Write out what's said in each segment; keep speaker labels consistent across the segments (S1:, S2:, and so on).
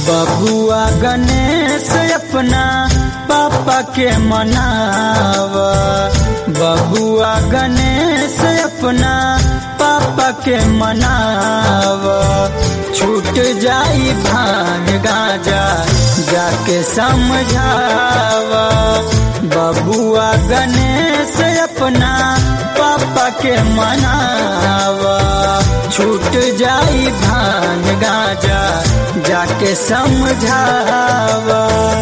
S1: बबुआ गणेश अपना पापा के मनावा बबुआ गणेश अपना पापा के मनावा छूट जाई भांग गाजा जाके समझावा बबुआ गणेश अपना पापा के मनावा छूट जाई भांग गाजा जाके समझावा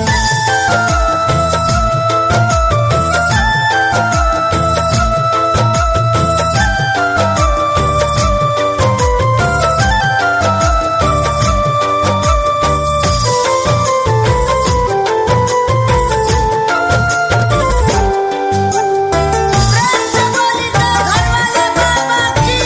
S2: से बोली तो घर वाले बाबा की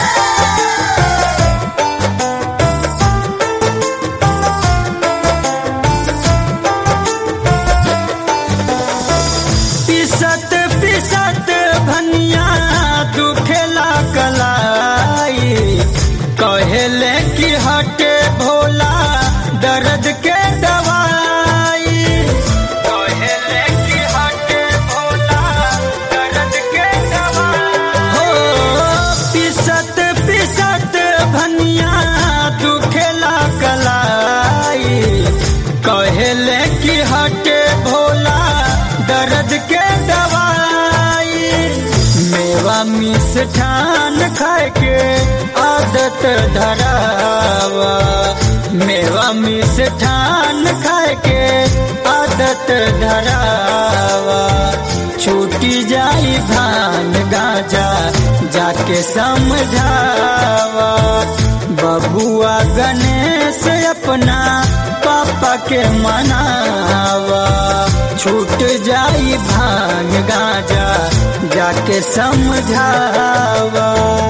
S1: पिसत पिसत भनिया दुखेला कलाई कहेले कि हटे भोला दर्द के दवाई कहेले कि हटे भोला दर्द के दवाई हो पिसत पिसत भनिया दुखेला कलाई कहेले कि हटे भोला दर्द के दवाई मेवा मिष्ठान खाए के आदत धरावा मेवा मिष्ठान खाए के आदत धरावा छूटी जाई भान गाजा जाके समझावा बबुआ गणेश अपना पापा के मनावा छूट जाई भांग गाजा जाके समझावा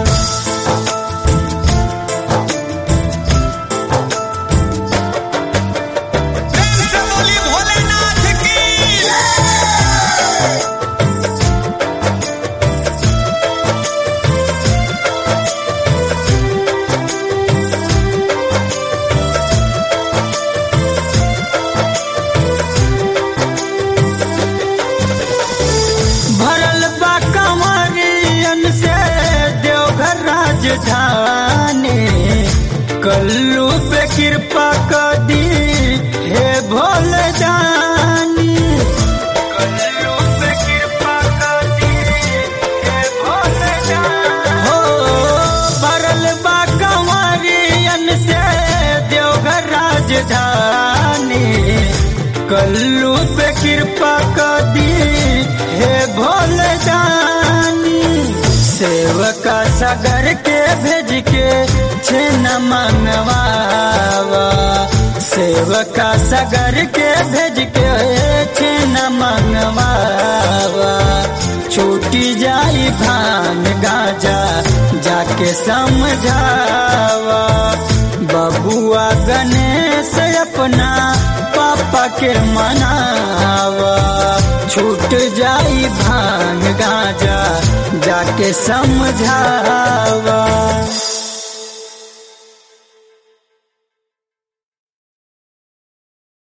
S3: प्रेम से बोली भोलेनाथ की
S1: भरल बा कंवरियन से देवघर राजधानी कल्लू पे कृपा कर दी हे भोले जानी कल्लू पे कृपा कर दी हे भोले जानी हो भरल बा कंवरियन से देवघर राजधानी कल्लू पे कृपा कर दी हे भोले जानी सेवका सागर के भेज के छेन मंगवावा सेवका सागर के भेज के छेन मंगवावा छूटी जाई भान गाजा जाके समझावा बबुआ गणेश अपना पापा के मनावा छूट जाई भांग गाजा जाके समझावा